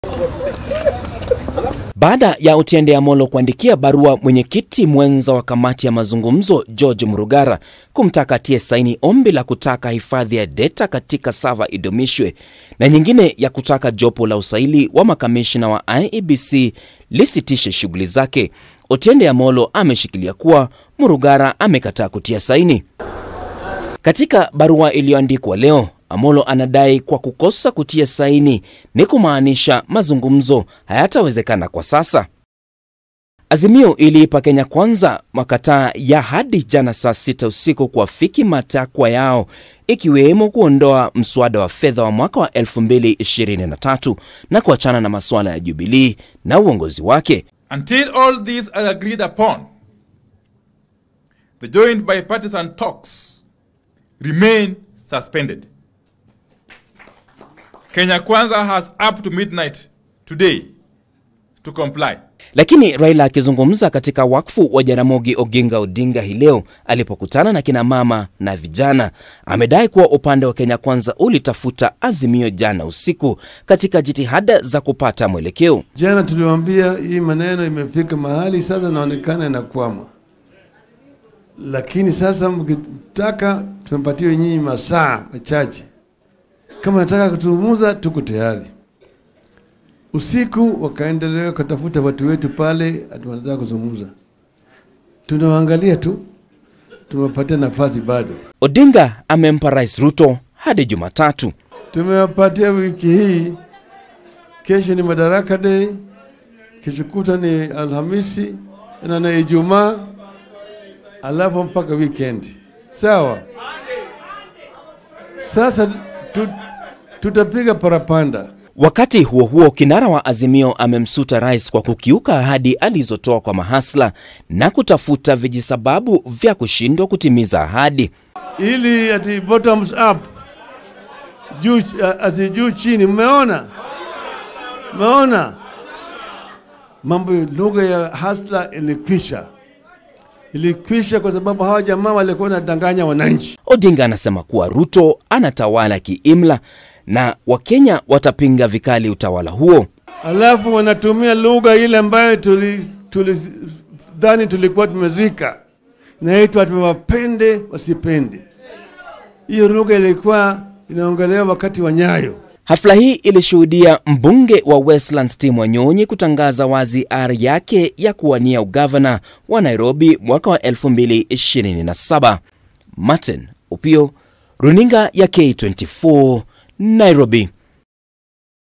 Baada ya Otiende Amolo kuandikia barua mwenyekiti mwenza wa kamati ya mazungumzo George Murugara kumtaka atie saini ombi la kutaka hifadhi ya deta katika sava idumishwe na nyingine ya kutaka jopo la usaili wa makamishina wa IEBC lisitishe shughuli zake, Otiende Amolo ameshikilia kuwa Murugara amekataa kutia saini. Katika barua iliyoandikwa leo, Amolo anadai kwa kukosa kutia saini ni kumaanisha mazungumzo hayatawezekana kwa sasa. Azimio iliipa Kenya Kwanza makataa ya hadi jana saa sita usiku kuafiki matakwa yao ikiwemo kuondoa mswada wa fedha wa mwaka wa 2023 na kuachana na masuala ya Jubilii na uongozi wake. Until all these are agreed upon, the joint bipartisan talks remain suspended. Kenya Kwanza has up to midnight today to comply. Lakini Raila akizungumza katika wakfu wa Jaramogi Oginga Odinga hii leo alipokutana na kina mama na vijana, amedai kuwa upande wa Kenya Kwanza ulitafuta azimio jana usiku katika jitihada za kupata mwelekeo. Jana tuliwaambia hii maneno imefika mahali sasa inaonekana inakwama, lakini sasa mkitaka tumepatia nyinyi masaa machache, kama nataka kutumuza, tuko tayari. Usiku wakaendelea kutafuta watu wetu pale, ati wanataka kuzungumza, tunawaangalia tu, tumewapatia nafasi bado. Odinga amempa Rais Ruto hadi Jumatatu. Tumewapatia wiki hii, kesho ni Madaraka Day, kesho kuta ni Alhamisi na na Ijumaa, alafu mpaka weekend. Sawa. Sasa tu, tutapiga parapanda. Wakati huo huo, kinara wa Azimio amemsuta rais kwa kukiuka ahadi alizotoa kwa mahasla na kutafuta vijisababu vya kushindwa kutimiza ahadi. ili ati bottoms up juu asi juu chini. Mmeona, mmeona mambo ya lugha ya hasla ilikwisha, ilikwisha kwa sababu hawa jamaa walikuwa wanadanganya wananchi. Odinga anasema kuwa Ruto anatawala kiimla na Wakenya watapinga vikali utawala huo. alafu wanatumia lugha ile ambayo tuli, tuli dhani tulikuwa tumezika, inaitwa tumewapende wasipende. Hiyo lugha ilikuwa inaongelewa wakati wa Nyayo. Hafla hii ilishuhudia mbunge wa Westlands Tim Wanyonyi kutangaza wazi ari yake ya kuwania ugavana wa Nairobi mwaka wa 2027. Martin Opio, runinga ya K24, Nairobi.